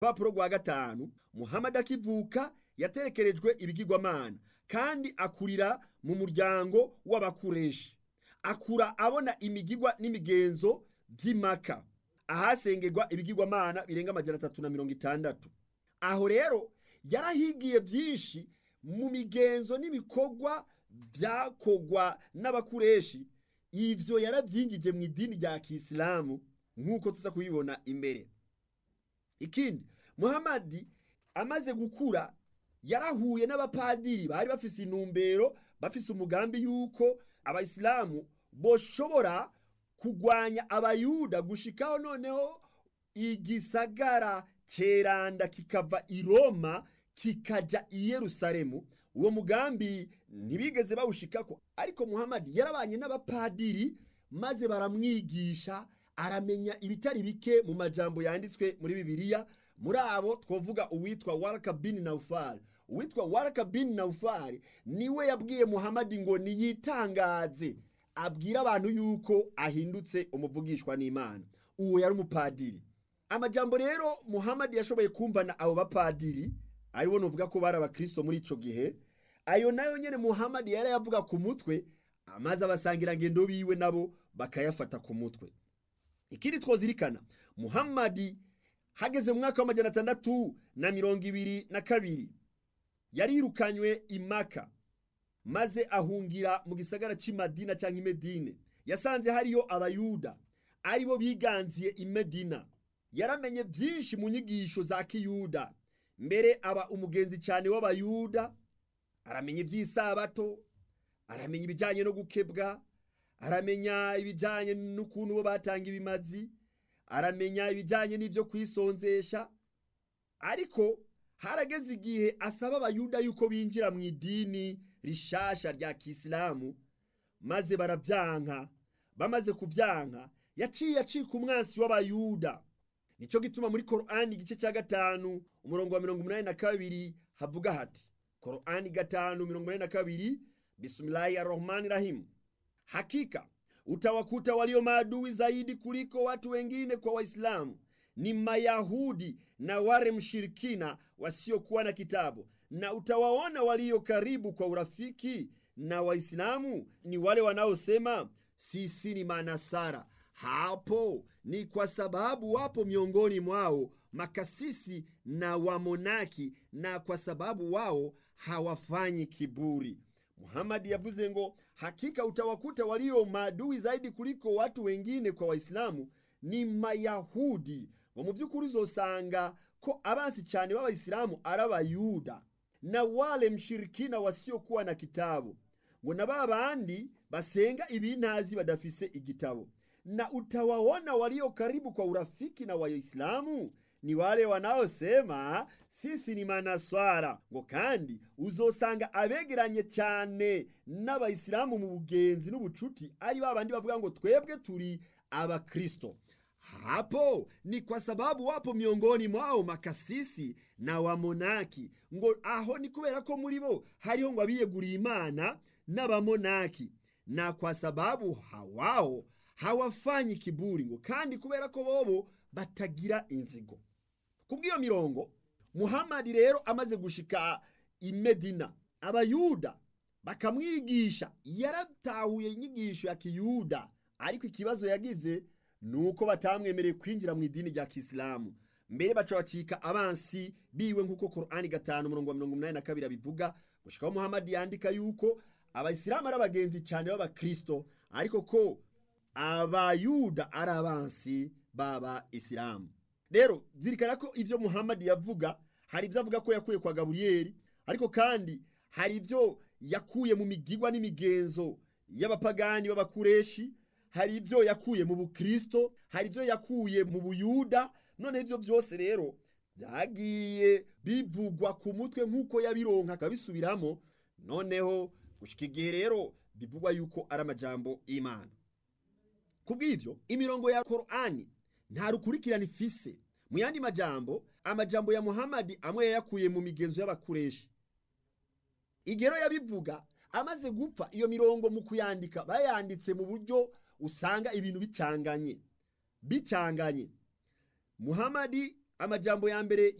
rupapuro rwa gatanu muhamadi akivuka yaterekerejwe ibigirwamana kandi akurira mu muryango w'abakureshi akura abona imigigwa n'imigenzo by'imaka ahasengerwa ibigirwamana birenga amajana atatu na mirongo itandatu aho rero yarahigiye byinshi mu migenzo n'ibikorwa byakogwa n'abakureshi ivyo yaravyingije mu idini rya kisilamu nk'uko tuza kubibona imbere ikindi muhamadi amaze gukura yarahuye n'abapadiri bari bafise intumbero bafise umugambi yuko abayisilamu boshobora kugwanya abayuda gushikaho noneho igisagara ceranda kikava i roma kikaja i yerusalemu uwo mugambi ntibigeze bawushikako ariko muhamadi yarabanye n'abapadiri maze baramwigisha aramenya ibitari bike mu majambo yanditswe muri bibiliya muri abo twovuga uwitwa waraka bin naufal uwitwa waraka bin naufal niwe yabwiye muhamadi ngo niyitangaze abwira abantu yuko ahindutse umuvugishwa n'imana uwo yari umupadiri amajambo rero muhamadi yashoboye kumvana abo bapadiri aribo nuvuga ko bari abakristo muri ico gihe ayo nayo nyene muhamadi yari yavuga ku mutwe amaze abasangira ngendo biwe nabo bakayafata ku mutwe ikindi twozirikana muhamadi hageze mu mwaka w'amajana atandatu na mirongo ibiri na kabiri yarirukanywe imaka maze ahungira mu gisagara cy'imadina cyangwa imedine yasanze hariyo abayuda aribo biganziye imedina yaramenye byinshi mu nyigisho za kiyuda mbere aba umugenzi cyane w'abayuda aramenya iby'isabato aramenya ibijyanye no gukebwa aramenya ibijyanye n'ukuntu bo batanga ibimazi aramenya ibijyanye n'ibyo kwisonzesha ariko harageze igihe asaba abayuda yuko binjira mu idini rishasha rya kisilamu maze barabyanka bamaze kubyanka yaciye acika umwansi w'abayuda nicyo gituma muri korani igice cya gatanu umurongo wa mirongo inani na kabiri havuga hati korani gatanu mirongo inani na kabiri bismillahi arrahmani rahimu hakika utawakuta walio maadui zaidi kuliko watu wengine kwa waislamu ni mayahudi na wale mshirikina wasiokuwa na kitabu na utawaona walio karibu kwa urafiki na waislamu ni wale wanaosema sisi ni manasara hapo ni kwa sababu wapo miongoni mwao makasisi na wamonaki na kwa sababu wao hawafanyi kiburi muhamadi yavuze ngo hakika utawakuta walio maadui zaidi kuliko watu wengine kwa waislamu ni mayahudi ngo mu by'ukuri uzosanga ko abansi cyane b'abayisilamu ari abayuda na wale mshirikina wasiokuwa na kitabu ngo na ba bandi basenga ibintazi badafise igitabo na utawaona walio karibu kwa urafiki na waislamu ni wale wanaosema sisi ni manaswara ngo kandi uzosanga abegeranye cyane n'abayisilamu mu bugenzi n'ubucuti ari ba bandi bavuga ngo twebwe turi abakristo hapo ni kwa sababu wapo miongoni mwao makasisi na wamonaki ngo aho ni kubera ko muri bo hariho ngo abiyeguriye imana n'abamonaki na kwa sababu hawao hawafanyi kiburi ngo kandi kubera ko bobo batagira inzigo kubw'iyo mirongo muhamadi rero amaze gushika i medina abayuda bakamwigisha yaratahuye inyigisho ya kiyuda ariko ikibazo yagize ni uko batamwemereye kwinjira mu idini rya kisilamu mbere baca bacika abansi biwe nk'uko korani gatanu umurongo wa mirongo umunani na kabiri abivuga gushikaho muhamadi yandika yuko abayisilamu ari abagenzi cyane b'abakristo ariko ko abayuda ari abansi baba isilamu rero zirikana ko ibyo muhamadi yavuga hari ibyo avuga ko yakuye kwa gaburiyeri ariko kandi hari ibyo yakuye mu migigwa n'imigenzo y'abapagani b'abakureshi hari ibyo yakuye mu bukristo hari ibyo yakuye mu buyuda none ibyo byose rero byagiye bivugwa ku mutwe nk'uko yabironka akabisubiramo noneho gushyika igihe rero bivugwa yuko ari amajambo y'imana kubw'ibyo imirongo ya korani nta rukurikirane ifise mu yandi majambo amajambo ya muhamadi amwe yayakuye mu migenzo y'abakureshi igero yabivuga amaze gupfa iyo mirongo mu kuyandika bayanditse mu buryo usanga ibintu bicanganye bicanganye muhamadi amajambo ya mbere